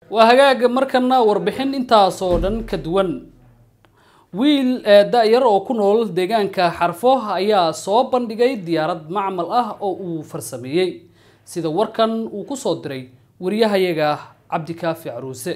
waa hagaaga markana warbixin intaas oo dhan ka duwan wiil da-yar oo ku nool deegaanka xarfo ayaa soo bandhigay diyaarad macmal ah oo uu farsameeyey sida warkan uu ku soo diray wariyahayaga cabdikaafi caruuse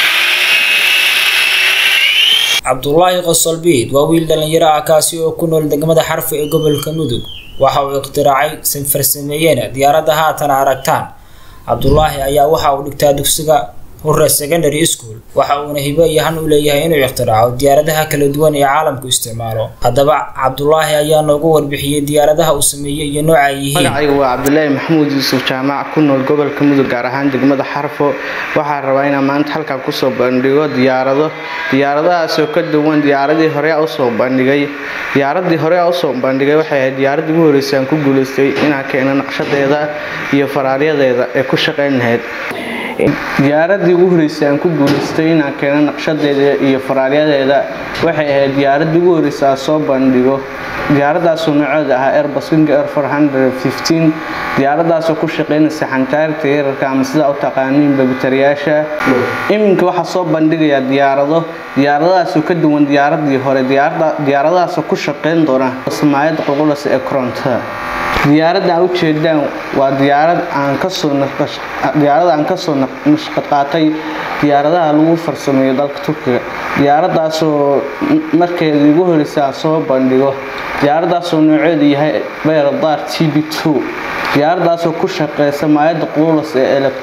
cabdulaahi qosolbiid waa wiil dhallinyaro ah kaasi oo ku nool degmada xarfo ee gobolka mudug waxa uu ikhtiraacay farsameeyena diyaaradda haatan aragtaan cabdulaahi ayaa waxa uu dhigtaa dugsiga hore secondary school waxa uuna hibo iyo han u leeyahay inuu ikhtiraco diyaaradaha kala duwan ee caalamku isticmaalo haddaba cabdulaahi ayaa noogu warbixiyey diyaaradaha uu sameeyey iyo nooca ay yihiin magacayga waa cabdulaahi maxamuud yuusuf jaamac ku nool gobolka mudug gaar ahaan degmada xarfo waxaa rabaa inaan maanta halkan kusoo bandhigo diyaarado diyaaradahaasoo ka duwan diyaaradii hore usoo bandhigay diyaaradii hore usoo bandhigay waxay ahayd diyaaradii ugu horreysay aan ku guulaystay inaan keeno naqshadeeda iyo faraaryadeeda ee ku shaqayn lahayd diyaaradii ugu horeysay aan ku guulaystay inaan keeno naqshadeeda iyo faraaryadeeda waxay ahayd diyaaradii ugu horreysay aan soo bandhigo diyaaradaasoo nooceeda ahaa airbus winga air four hundred fifteen diyaaradaasoo ku shaqeynaysa xantaarta yararka ama sidaa u taqaaniin babitariyaasha iminka waxaa soo bandhigayaa diyaarado diyaaradahaasoo ka duwan diyaaradii hore diyaaradahaasoo ku shaqeyn doona samaayada qulqulasa ee korontada diyaaradda aan ujeedaan waa diyaarad aan kasoo diyaarada aan kasoo nashqad qaatay diyaaradaha lagu farsameeyo dalka turkiga diyaaradaasoo markeeda igu horeysa aan soo bandhigo diyaaradaasoo nooceedu yahay bayradar t b two diyaaradaasoo ku shaqeysa maayada qululas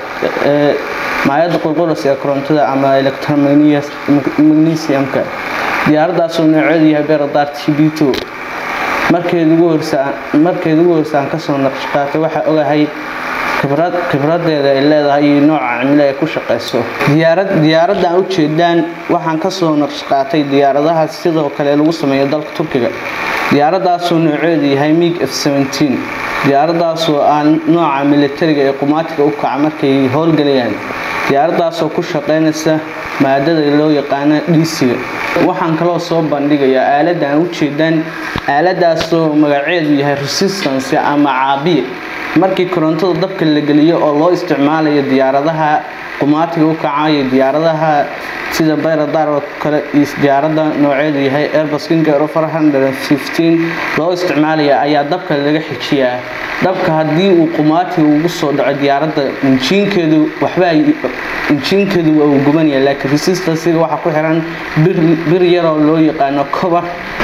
ee maayada qulqulas ee korontada ama electromagnesiumka diyaaradaasoo nooceedu yahay bayradar t b two markeed ugu horsa aan kasoo naqshqaatay waxaa ogahay khibradeeda ay leedahay iyo nooca cimilo ay ku shaqeyso diyaaradda aan ujeedaan waxaan kasoo naqshqaatay diyaaradaha sidoo kale lagu sameeyo dalka turkiga diyaaradaasoo nooceedu yahay mig f diyaaradaasoo aan nooca militariga ee qumaatiga u kaca markay howlgalayaan diyaaradaasoo ku shaqeynaysa maadada loo yaqaano dhiisiga waxaan kaloo soo bandhigayaa aaladda aan ujeedaan aaladaasoo magaceedu yahay resistance ama caabiye markii korontada dabka la geliyo oo loo isticmaalayo diyaaradaha qumaatiga u kacayo diyaaradaha sida bayradar oo kale iyo diyaaradda nooceedu yahay airbus winga loo isticmaalaya ayaa dabka laga xijiyaa dabka haddii uu qumaatiga ugu soo dhaco diyaaradda injiinkeedu waxba injiinkeedu waa uu gubanaya laakiin resistancega waxaa ku xiran bir yaroo loo yaqaano cobar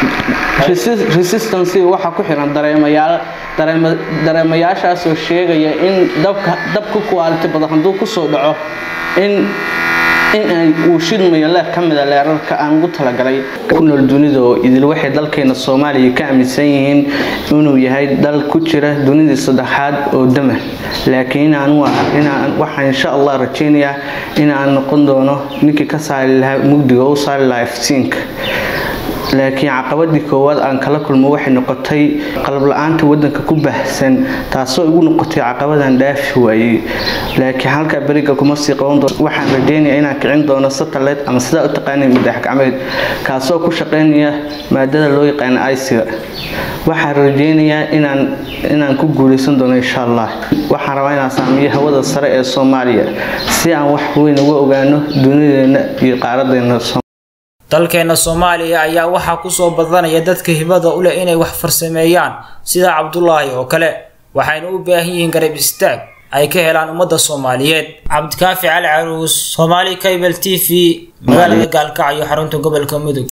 resistancega waxaa ku xiran dareemayaal dareemayaashaasoo sheegaya in dabka dabka kuwaaliti badan hadduu kusoo dhaco in in uu shidmayo leer ka mida leerarka aan ugu talagalay ku nool dunida oo idil waxay dalkeena soomaaliya ka aaminsan yihiin inuu yahay dal ku jira dunidii saddexaad oo dama laakiin waxaan insha allah rajeynayaa inaan noqon doono ninkii ka saari lahaa mugdiga u saari lahaa iftiinka laakiin caqabadii koowaad aan kala kulmo waxay noqotay qalab la-aanta wadanka ku baahsan taasoo igu noqotay caqabadan dhaafi waayey laakiin halkaa beriga kuma sii qaban doono waxaan rajeynayaa inaan kicin doono satellite ama sidaa u taqaanay madax gacmeed kaasoo ku shaqeynaya maadada loo yaqaano iciga waxaan rajeynayaa inaan inaan ku guuleysan doono insha allah waxaan rabaa inaan saamiyo hawada sare ee soomaaliya si aan wax weyn uga ogaano dunideena iyo qaaradeena dalkeena soomaaliya ayaa waxaa kusoo badanaya dadka hibada u leh inay wax farsameeyaan sida cabdulaahi oo kale waxayna u baahan yihiin garab istaag ay ka helaan ummadda soomaaliyeed cabdikaafi cali caruus soomaali cable t v magaalada gaalkacyo xarunta gobolka mudug